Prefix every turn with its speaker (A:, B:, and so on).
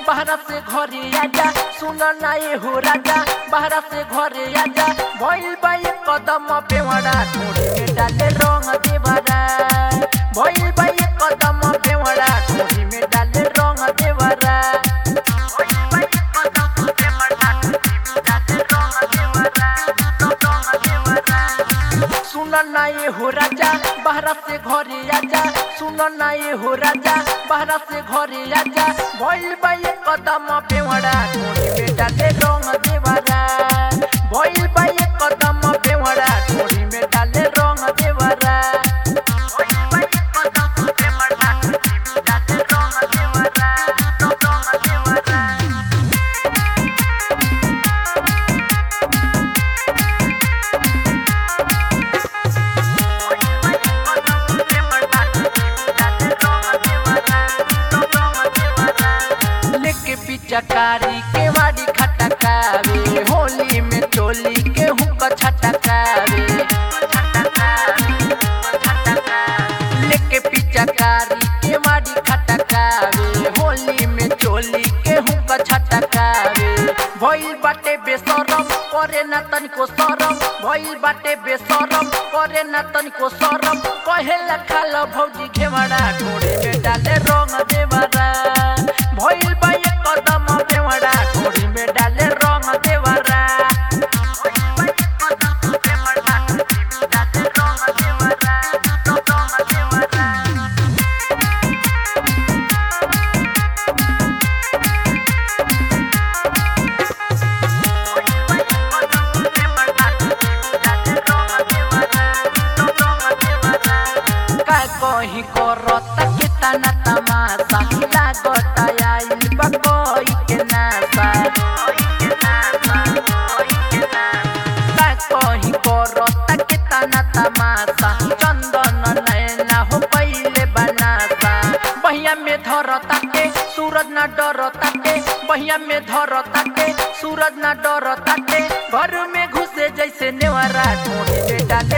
A: बाहरा से घरे आजा सुन ना ये हो राजा बाहरा से घरे आजा भइल बा एक कदम पेवड़ा ठोड़ी में डाले रंग देवरा भइल बा एक कदम पेवड़ा ठोड़ी में डाले रंग देवरा भइल बा एक कदम पेवड़ा ठोड़ी में डाले रंग देवरा रंग देवरा सुन ना ये हो राजा बाहरा से घरे आजा सुन ना ये हो राजा बाहरा से घरे आजा भइल बा एक कदम पेवड़ा ठोड़ी में डाले रंग देवरा भइल बा एक कदम पेवड़ा ठोड़ी में डाले रंग देवरा भइल बा एक कदम पेवड़ा ठोड़ी में डाले रंग देवरा रंग देवरा लेके पिचकारी के वाड़ी खटकावे होली में चोली के हुक छटकावे लेके पिचकारी के वाड़ी खटकावे होली में चोली के हुक छटकावे भइल बाटे बेसरम करे न तनिको सरम भइल बाटे बेसरम करे न तनिको सरम कहे लखाल भौजी घेवड़ा ढोड़े में डाले रंग देवरा भइल बा एक कदम बेवड़ा ढोड़ी में डाले रंग देवरा भइल बा एक कदम बेवड़ा ढोड़ी में डाले रंग देवरा रंग देवरा का कहीं करता के तना तमाशा लागता आइल बा कोई के नासा का कहीं करता के तना तमाशा चंदन नैना हो पहिले बनासा बहिया में धरता के सूरज ना डरता के बहिया में धरता के सूरज ना डरता के घर में घुसे जैसे नेवरा ढूंढे डाले